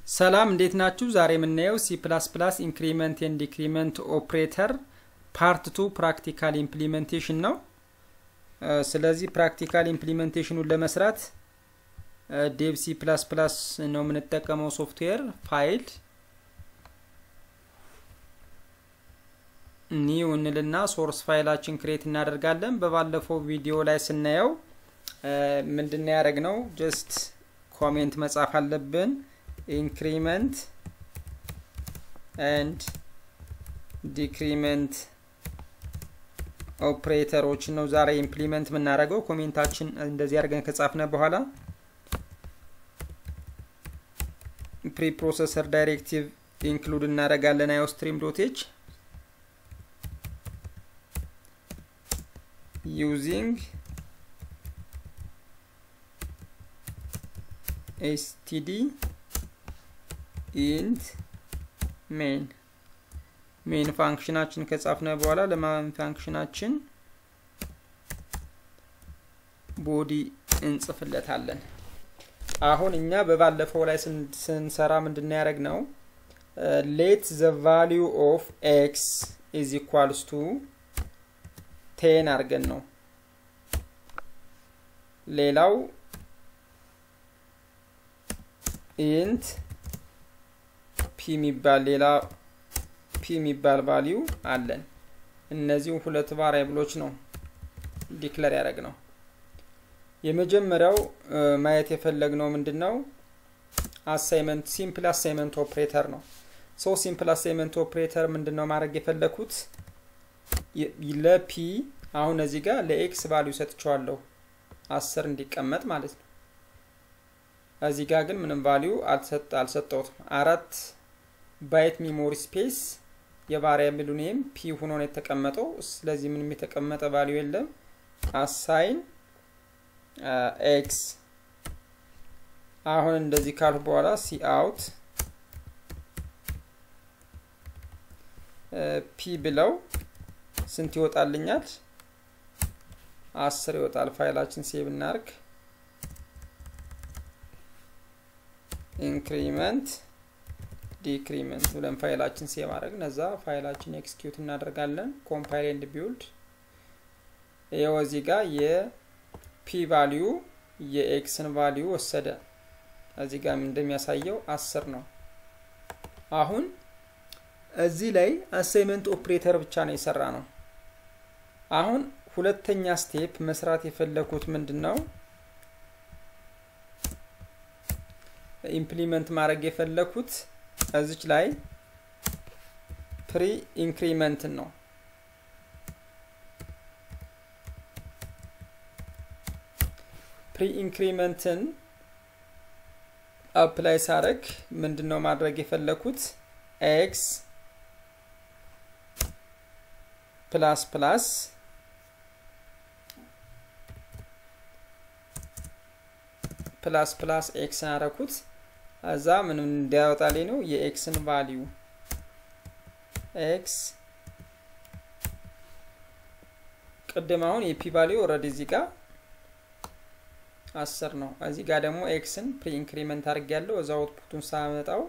ሰላም እንዴት ናችሁ? ዛሬ የምናየው ሲ ፕላስ ፕላስ ኢንክሪመንት ኤንድ ዲክሪመንት ኦፕሬተር ፓርት ቱ ፕራክቲካል ኢምፕሊሜንቴሽን ነው። ስለዚህ ፕራክቲካል ኢምፕሊሜንቴሽኑን ለመስራት ዴቭ ሲ ፕላስ ፕላስ ነው የምንጠቀመው ሶፍትዌር ፋይል ኒው እንልና ሶርስ ፋይላችን ክሬት እናደርጋለን። በባለፈው ቪዲዮ ላይ ስናየው ምንድን ያደረግ ነው ጀስት ኮሜንት መጻፍ አለብን ኢንክሪመንት ኤንድ ዲክሪመንት ኦፕሬተሮችን ነው ዛሬ ኢምፕሊመንት የምናደርገው። ኮሜንታችን እንደዚህ አድርገን ከጻፍነ በኋላ ፕሪፕሮሰሰር ዳይሬክቲቭ ኢንክሉድ እናደርጋለን አዮስትሪም ዶቴች ዩዚንግ ኤስቲዲ ኢንት ሜን ሜን ፋንክሽናችን ከጻፍነ በኋላ ለማን ፋንክሽናችን ቦዲ እንጽፍለታለን። አሁን እኛ በባለፈው ላይ ስንሰራ ምንድን ያደረግ ነው ሌት ዘ ቫሊዩ ኦፍ ኤክስ ኢዝ ኢኳልስ ቱ ቴን አድርገን ነው። ሌላው ኢንት ፒ የሚባል ሌላ ፒ የሚባል ቫሊዩ አለን። እነዚሁ ሁለት ቫሪያብሎች ነው ዲክለር ያደረግ ነው። የመጀመሪያው ማየት የፈለግነው ምንድን ነው? አሳይመንት ሲምፕል አሳይመንት ኦፕሬተር ነው። ሶ ሲምፕል አሳይመንት ኦፕሬተር ምንድን ነው ማድረግ የፈለግኩት ለፒ አሁን እዚህ ጋር ለኤክስ ቫሊዩ ሰጥቸዋለሁ አስር እንዲቀመጥ ማለት ነው። እዚህ ጋር ግን ምንም ቫሊዩ አልሰጠውትም። አራት ባይት ሚሞሪ ስፔስ የቫሪያብሉ ኔም ፒ ሆኖ ነው የተቀመጠው። ስለዚህ ምንም የተቀመጠ ቫሊዩ የለም። አሳይን ኤክስ አሁን እንደዚህ ካልሁ በኋላ ሲ አውት ፒ ብለው ስንት ይወጣልኛል? አስር ይወጣል። ፋይላችን ሴቭ እናርግ። ኢንክሪመንት ዲክሪመንት ብለን ፋይላችን ሴቭ አድረግ ነዛ ፋይላችን ኤክስኪዩት እናደርጋለን። ኮምፓይል ኤንድ ቢውልድ ይኸው እዚህ ጋር የፒ ቫሊዩ የኤክስን ቫሊዩ ወሰደ። እዚህ ጋር እንደሚያሳየው አስር ነው። አሁን እዚህ ላይ አሳይመንት ኦፕሬተር ብቻ ነው የሰራ ነው። አሁን ሁለተኛ ስቴፕ መስራት የፈለኩት ምንድን ነው? ኢምፕሊመንት ማድረግ የፈለኩት እዚች ላይ ፕሪ ኢንክሪመንትን ነው። ፕሪ ኢንክሪመንትን አፕላይ ሳረግ ምንድን ነው ማድረግ የፈለኩት ኤክስ ፕላስ ፕላስ ፕላስ ፕላስ ኤክስ አረኩት። እዛ ምንም እንዲያወጣልኝ ነው የኤክስን ቫሊዩ ኤክስ ቅድም አሁን የፒ ቫሊዩ ኦልሬዲ እዚህ ጋር አስር ነው። እዚህ ጋር ደግሞ ኤክስን ፕሪ ኢንክሪመንት አድርግ ያለው እዛ አውትፑቱን ሳመጣው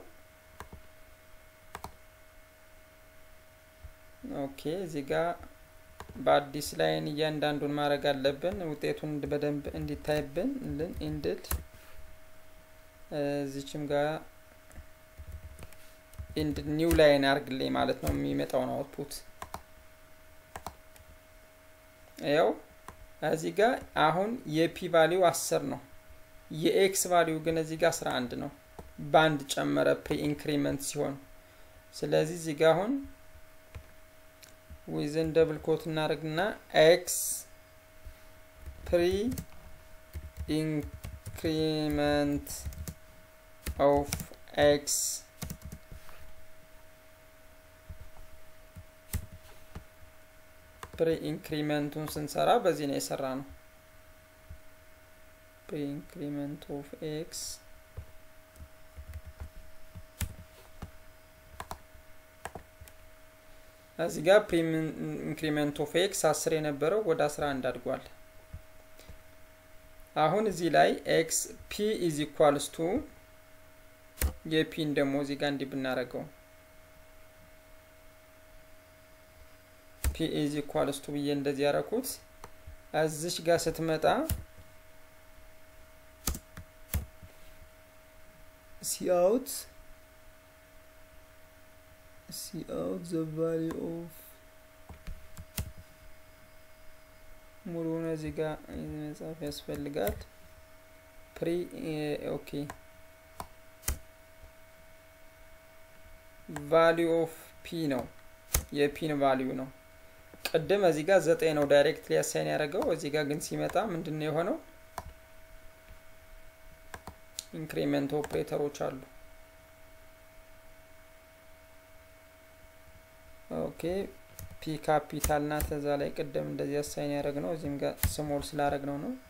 ኦኬ እዚህ ጋር በአዲስ ላይን እያንዳንዱን ማድረግ አለብን። ውጤቱን በደንብ እንዲታይብን ልን ኢንድድ እዚችም ጋር ኢንድ ኒው ላይን አርግልኝ ማለት ነው የሚመጣውን አውትፑት ያው እዚህ ጋር አሁን የፒ ቫሊዩ አስር ነው። የኤክስ ቫሊዩ ግን እዚህ ጋር አስራ አንድ ነው። በአንድ ጨመረ ፕሪ ኢንክሪመንት ሲሆን ስለዚህ እዚህ ጋር አሁን ዊዝን ደብል ኮት እናደርግና ኤክስ ፕሪ ኢንክሪመንት ኦፍ ኤክስ ፕሪ ኢንክሪመንቱን ስንሰራ በዚህ ነው የሰራ ነው። ፕሪ ኢንክሪመንት ኦፍ ኤክስ እዚህ ጋር ፕሪ ኢንክሪመንት ኦፍ ኤክስ አስር የነበረው ወደ አስራ አንድ አድጓል። አሁን እዚህ ላይ ኤክስ ፒ ኢዝ ኢኳልስ ቱ የፒን ደግሞ እዚህ ጋር እንዲህ ብናደርገው ፒ ኢዝ ኢኳልስ ቱ ብዬ እንደዚህ ያደረኩት እዚች ጋር ስትመጣ ሲአውት ሲአውት ዘ ቫሊ ኦፍ ሙሉውን እዚህ ጋር መጻፍ ያስፈልጋል። ፕሪ ኦኬ ቫሊዩ ኦፍ ፒ ነው የፒን ቫሊዩ ነው። ቅድም እዚህ ጋር ዘጠኝ ነው ዳይሬክት ሊያሳይን ያደረገው። እዚህ ጋር ግን ሲመጣ ምንድን ነው የሆነው? ኢንክሪሜንት ኦፕሬተሮች አሉ። ኦኬ ፒ ካፒታል ናት። እዛ ላይ ቅድም እንደዚህ አሳይን ያደረግ ነው። እዚህም ጋር ስሞል ስላደረግ ነው ነው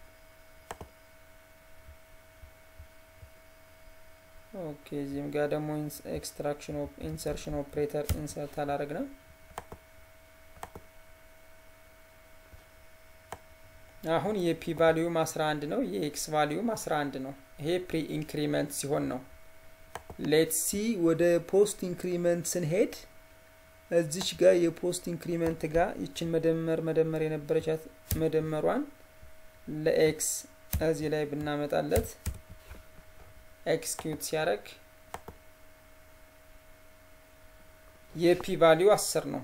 ኦኬ እዚህም ጋር ደግሞ ኤክስትራክሽን ኢንሰርሽን ኦፕሬተር ኢንሰርት አላረግ ነው። አሁን የፒ ቫሊዩም 11 ነው። የኤክስ ቫሊዩም 11 ነው። ይሄ ፕሪ ኢንክሪመንት ሲሆን ነው። ሌት ሲ ወደ ፖስት ኢንክሪመንት ስንሄድ እዚች ጋር የፖስት ኢንክሪመንት ጋር ይችን መደመር መደመር የነበረቻት መደመሯን ለኤክስ እዚህ ላይ ብናመጣለት ኤክስኪዩት ሲያደርግ የፒ ቫሊዩ 10 ነው።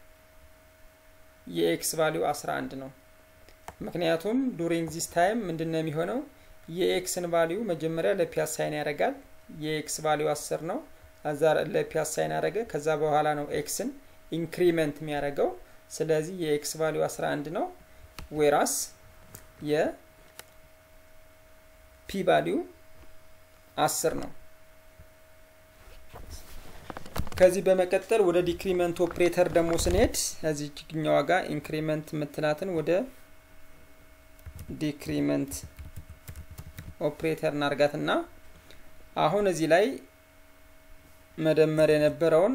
የኤክስ ቫሊዩ 11 ነው። ምክንያቱም ዱሪንግ ዚስ ታይም ምንድን ነው የሚሆነው? የኤክስን ቫሊዩ መጀመሪያ ለፒ አሳይን ያደርጋል። የኤክስ ቫሊዩ 10 ነው። እዛ ለፒ አሳይን ያደረገ ከዛ በኋላ ነው ኤክስን ኢንክሪመንት የሚያደርገው። ስለዚህ የኤክስ ቫሊዩ 11 ነው። ዌራስ የፒ ቫሊዩ አስር ነው። ከዚህ በመቀጠል ወደ ዲክሪመንት ኦፕሬተር ደግሞ ስንሄድ እዚህ ችግኛዋ ጋር ኢንክሪመንት የምትላትን ወደ ዲክሪመንት ኦፕሬተር እናርጋትና አሁን እዚህ ላይ መደመር የነበረውን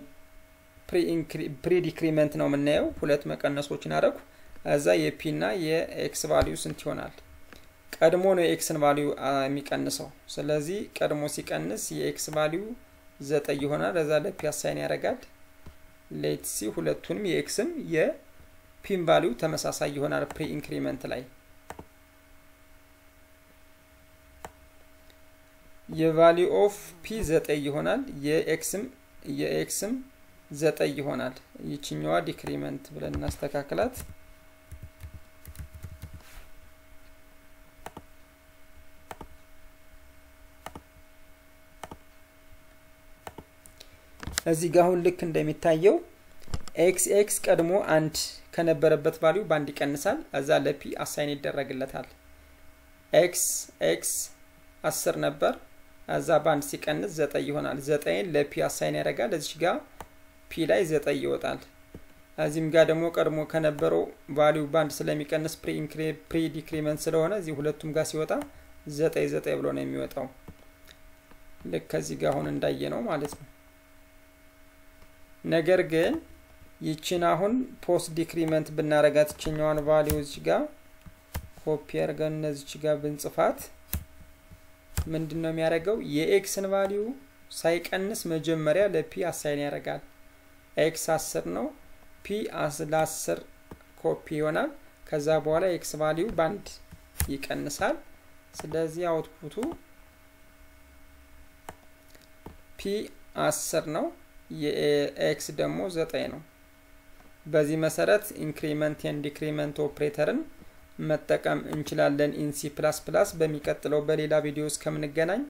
ፕሪ ዲክሪመንት ነው የምናየው። ሁለት መቀነሶችን አደረጉ። እዛ የፒ እና የኤክስ ቫሊዩ ስንት ይሆናል? ቀድሞ ነው የኤክስን ቫሊዩ የሚቀንሰው። ስለዚህ ቀድሞ ሲቀንስ የኤክስ ቫሊዩ ዘጠኝ ይሆናል። እዛ ለፒ አሳይን ያደርጋል። ሌት ሲ ሁለቱንም የኤክስም የፒን ቫሊዩ ተመሳሳይ ይሆናል ፕሪ ኢንክሪመንት ላይ የቫሊዩ ኦፍ ፒ ዘጠኝ ይሆናል። የኤክስም የኤክስም ዘጠኝ ይሆናል። ይችኛዋ ዲክሪመንት ብለን እናስተካክላት። እዚህ ጋር አሁን ልክ እንደሚታየው ኤክስ ኤክስ ቀድሞ አንድ ከነበረበት ቫሊዩ በአንድ ይቀንሳል። እዛ ለፒ አሳይን ይደረግለታል። ኤክስ ኤክስ አስር ነበር። እዛ በአንድ ሲቀንስ ዘጠኝ ይሆናል። ዘጠኝን ለፒ አሳይን ያደርጋል። እዚች ጋር ፒ ላይ ዘጠኝ ይወጣል። እዚህም ጋር ደግሞ ቀድሞ ከነበረው ቫሊዩ በአንድ ስለሚቀንስ ፕሪ ዲክሪመንት ስለሆነ እዚህ ሁለቱም ጋር ሲወጣ ዘጠኝ ዘጠኝ ብሎ ነው የሚወጣው። ልክ ከዚህ ጋር አሁን እንዳየ ነው ማለት ነው። ነገር ግን ይችን አሁን ፖስት ዲክሪመንት ብናረጋት ይችኛዋን ቫሊዩ እዚህ ጋር ኮፒ አድርገን እነዚች ጋር ብንጽፋት ምንድን ነው የሚያደርገው? የኤክስን ቫሊዩ ሳይቀንስ መጀመሪያ ለፒ አሳይን ያደርጋል። ኤክስ አስር ነው። ፒ ለአስር ኮፒ ይሆናል። ከዛ በኋላ ኤክስ ቫሊዩ በአንድ ይቀንሳል። ስለዚህ አውትፑቱ ፒ አስር ነው። የኤክስ ደግሞ ዘጠኝ ነው። በዚህ መሰረት ኢንክሪመንት ኤንድ ዲክሪመንት ኦፕሬተርን መጠቀም እንችላለን ኢን ሲ ፕላስ ፕላስ። በሚቀጥለው በሌላ ቪዲዮ እስከምንገናኝ